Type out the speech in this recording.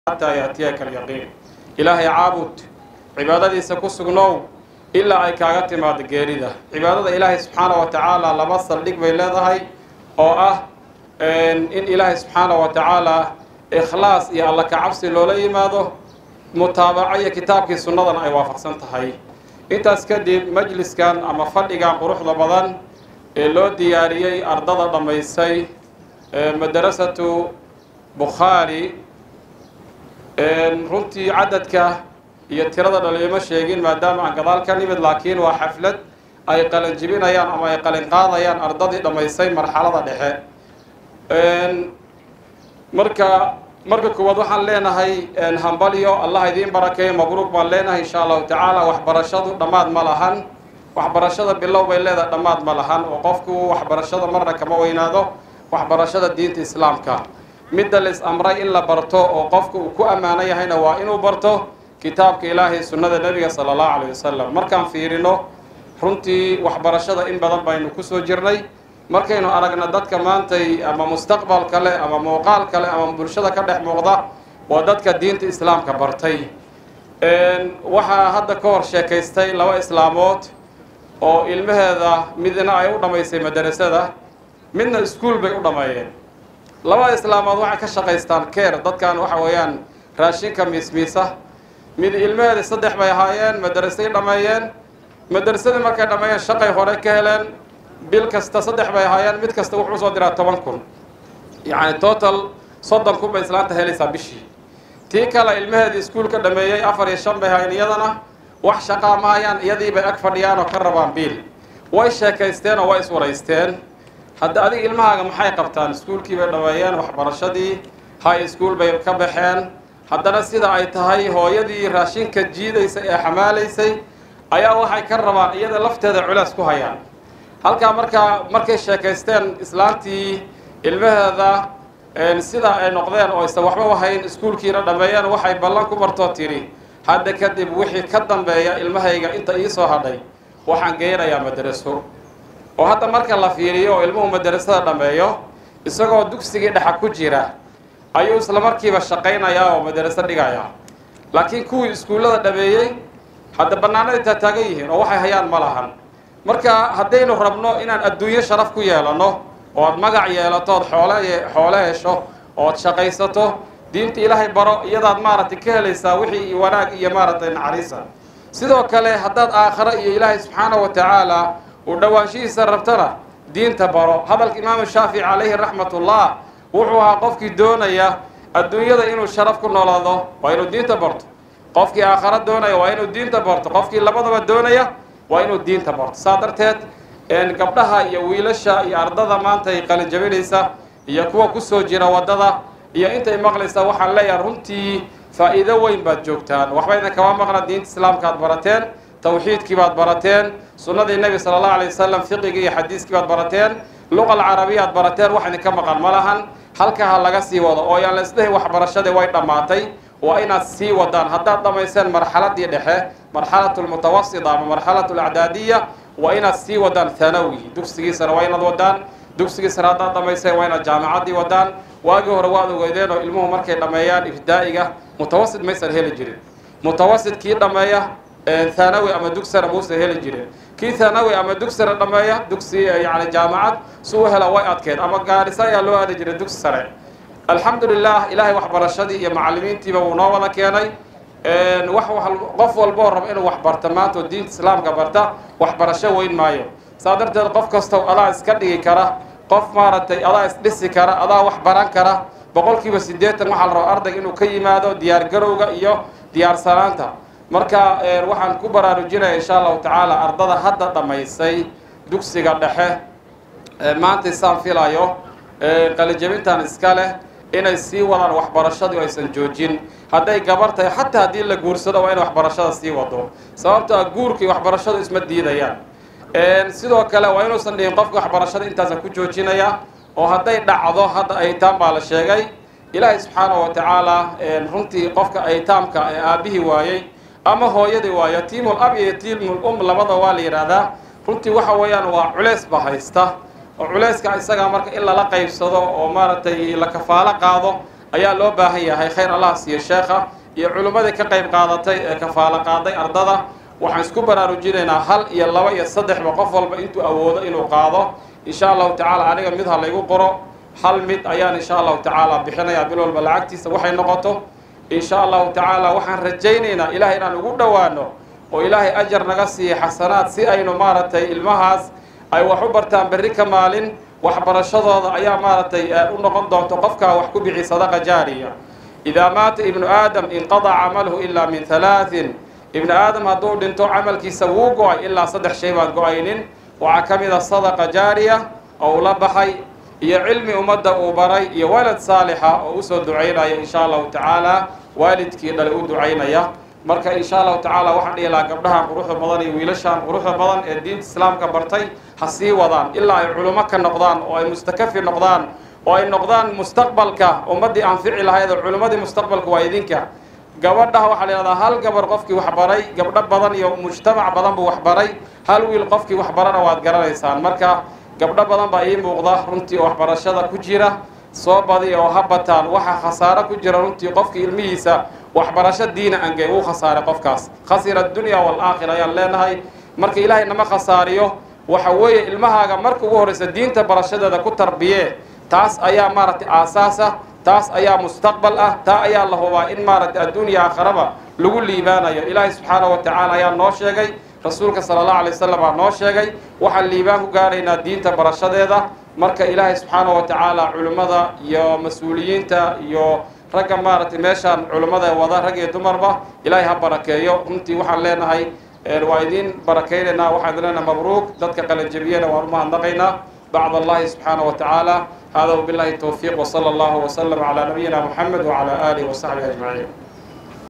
xataa yaatiyaka alyaqiin ilaahay caabud cibaadadiisa ku sugnow ilaa ay kaaga timaado geerida cibaadada ilaahay subxaana wa tacaala laba saldhig bay leedahay oo ah in ilaahay subxaana wa tacaala ikhlaas iyo alla kacabsi loola yimaado mutaabaco iyo kitaabkii sunnadana ay waafaqsan tahay intaas kadib majliskan ama fadhigan quruxda badan ee loo diyaariyey ardada dhammaysay madarasatu bukhaari runtii cadadka iyo tirada dhaliimo sheegin maadaama aan gadaal ka nimid laakiin waa xaflad ay qalin jibinayaan ama ay qalin qaadayaan ardadii dhammaysay marxalada dhexe marka marka koowaad waxaan leenahay hambalyo allah idiin barakeeyo mabruuq baan leenahay insha allahu tacaala waxbarashadu dhammaad ma lahan waxbarashada bilow bay leedahay dhammaad ma lahan oo qofku waxbarashada marna kama weynaado waxbarashada diinta islaamka midda la-is amray in la barto oo qofku uu ku ammaano yahayna waa inuu barto kitaabka ilaahay sunnada nebiga sala allahu calayh wasalam markaan fiirino runtii waxbarashada in badan baynu kusoo jirnay markaynu aragna dadka maantay ama mustaqbal kale ama muuqaal kale ama bulshada ka dhex muuqda waa dadka diinta islaamka bartay waxaa hadda ka hor sheekaystay laba islaamood oo ilmaheeda midna ay u dhammaysay madarasada midna iskuol bay u dhammeeyeen labada islaamood waxay ka shaqaystaan keer dadkan waxa weeyaan raashinka miismiisa mid ilmaheeda saddex bay ahaayeen madarasay dhammeeyeen madarasadii markay dhammeeyeen shaqay hore ka heleen bil kasta saddex bay ahaayeen mid kasta wuxuu soo diraa toban kun yacni total soddon kun bay islaanta helaysaa bishii tii kale ilmaheedii iskuulka dhameeyey afar iyo shan bay ahaayeen iyadana wax shaqaa ma hayaan iyadii bay ag fadhiyaan oo ka rabaan biil way sheekaysteen oo way iswaraysteen hadda adiga ilmahaaga maxay qabtaan iskuulkii bay dhameeyeen waxbarashadii high school bay ka baxeen haddana sida ay tahay hooyadii raashinka jiidaysay ee xamaalaysay ayaa waxay ka rabaan iyada lafteeda culays ku hayaan halkaa markaa markay sheekaysteen islaantii ilmaheeda sidaa ay noqdeen oo aysan waxba wahayn iskuulkiina dhammeeyeen waxay ballan ku martoo tidhi hadda kadib wixii ka dambeeya ilmahayga inta iisoo hadhay waxaan geynayaa madaraso oo hadda marka la fiiriyo oo ilmuhu madarasada dhammeeyo isagoo dugsigii dhexa ku jira ayuu isla markiiba shaqaynayaa oo madaraso dhigayaa laakiin kuwii iskuullada dhameeyey hadda bannaanaday taataagan yihiin oo waxay hayaan ma lahan marka haddaynu rabno inaan adduunyo sharaf ku yeelano ood magac yeelato ood xoole xoole hesho ood shaqaysato diinta ilaahay baro iyadaad maaragtay ka helaysaa wixii wanaag iyo maaragtay naxariisa sidoo kale haddaad aakhiro iyo ilaahay subxaana wa tacaala uu dhowaanshihiisa rabtana diinta baro hadalka imaamu shaafici calayhi raxmatullah wuxuu ahaa qofkii doonaya adduunyada inuu sharaf ku noolaado waa inuu diinta barto qofkii aakharo doonaya waa inuu diinta barto qofkii labadaba doonaya waa inuu diinta barto saa darteed gabdhaha iyo wiilasha iyo ardada maanta ay qalinjabinaysa iyo kuwa kusoo jira waddada iyo intay maqlaysaa waxaan leeyahay runtii faa'iido weyn baad joogtaan waxba idin kama maqna diinta islaamka aad barateen tawxiidkii baad barateen sunnadii nebi sala allahu alay wasalam fiqigii iyo xadiiskii baad barateen luqa alcarabiya aad barateen wax idinka maqan ma lahan halka ha laga sii wado oo yaan la isdhehi waxbarashadii way dhammaatay waa inaad sii wadaan haddaad dhammayseen marxaladii dhexe marxalatu lmutawasita ama marxalatu alacdaadiya waa inaad sii wadaan thanawi dugsigiisana waa inaad wadaan dugsigiisana haddaad dhammayseen waa inaad jaamacaddii wadaan waagii hore waad ogeydeen oo ilmuhu markay dhammeeyaan ibtidaa'iga mutawasit maysan heli jirin mutawasit kii dhammeeya thanawi ama dugsana muusan heli jirin kii thanawi ama dugsana dhammeeya dugsi yani jaamacad si u hela way adkeed ama gaarisa ayaa loo aadi jiray dugsi sare alxamdu lilah ilaahay waxbarashadii iyo macallimiintiiba wuu noo wada keenay wax qof walboo raba inuu wax barta maanta oo diinta islaamka barta waxbarasho weyn maayo saa darteed qof kastoo adaa iska dhigi kara qof maaragtay adaa isdhisi kara adaa wax baran kara boqolkiiba siddeetan waxaa la rabaa ardayga inuu ka yimaado diyaar garowga iyo diyaarsanaanta marka waxaan ku baraarujinaya insha allahu tacaala ardada hadda dhammaysay dugsiga dhexe maanta saan filayo qalijabintan iska leh inay sii wadaan waxbarashadii oo aysan joojin hadday gabar tahay xataa haddii la guursado waa in waxbarashada sii wado sababto a guurka iyo waxbarashadu isma diidayaan sidoo kale waa inuusan dhihin qofka waxbarashada intaasan ku joojinaya oo hadday dhacdo hadda aytaam baa la sheegay ilaahay subxaana wa tacaala runtii qofka aytaamka ee aabihii waayey ama hooyadii waayo yatiimul ab iyo yatiimul um labada waa la yidhaahdaa runtii waxa weeyaan waa culeys ba haysta oo culeyska isagaa marka in lala qaybsado oo maaragtay la kafaalo qaado ayaa loo baahan yahay khayr allah siiyo sheekha iyo culimmadii ka qayb qaadatay ee kafaalo qaaday ardada waxaan isku baraarujinaynaa hal iyo laba iyo saddexba qof walba intuu awoodo inuu qaado insha allahu tacaala aniga mid ha laygu qoro hal mid ayaan insha allahu tacaala bixinayaa bil walba lacagtiisa waxay noqoto insha allahu tacaala waxaan rajaynaynaa ilahay inaan ugu dhowaano oo ilaahay ajar naga siiya xasanaad si aynu maaragtay ilmahaas ay wax u bartaan berri ka maalin waxbarashadooda ayaa maaragtay u noqon doonto qofkaa wax ku bixi sadaqa jaariya idaa maata ibnu aadam inqadaca camaluhu ilaa min halaatin ibnu aadam hadduu dhinto camalkiisa wuu go-ay ilaa saddex shay baan go-aynin waxaa ka mid a sadaqa jaariya oo ula baxay iyo cilmi ummadda uu baray iyo walad saalixa oo usoo ducaynaya insha allahu tacaala waalidkii dhalay u ducaynaya marka insha allahu tacaala waxaan dhihi lahaa gabdhahan quruxda badan iyo wiilashan quruxda badan ee diinta islaamka bartay ha sii wadaan ilaa ay culimo ka noqdaan oo ay mustakafi noqdaan oo ay noqdaan mustaqbalka ummaddii anfici lahayd oo culimmadii mustaqbalka waa idinka gabadhaha waxaa la yidhahdaa hal gabar qofkii waxbaray gabdho badan iyo mujtamac badan buu waxbaray hal wiil qofkii waxbarana waad garanaysaan marka gabdho badan baa ii muuqda runtii oo waxbarashada ku jira soo badiya oo ha bataan waxaa khasaaro ku jira runtii qofkii ilmihiisa waxbarasho diina angey uu khasaaray qofkaas khasira addunya waalaakhira ayaan leenahay marka ilaahay nama khasaariyo waxa weeye ilmahaaga marka ugu horreysa diinta barashadeeda ku tarbiye taas ayaa maaragtay aasaasa taas ayaa mustaqbal ah taa ayaa la hubaa in maaragtay adduunya aakharaba lagu liibaanayo ilaahay subxaanahu wa tacaala ayaa noo sheegay rasuulka sala allahu alay wasalam aa noo sheegay waxaan liibaan ku gaaraynaa diinta barashadeeda marka ilaahay subxaanahu wa tacaala culimmada iyo mas-uuliyiinta iyo ragga maaragtay meeshaan culimmada wada rag iyo dumarba ilaahay ha barakeeyo runtii waxaan leenahay waa idiin barakaynaynaa waxaan idin leenahay mabruuk dadka qalanjabiyena waan u mahadnaqaynaa bacd allahi subxaanahu wa tacaala hada wabillahi towfiiq wsala allahu wslam calaa nabiyina muxamed wacala aalihi wasaxbihi ajmaciin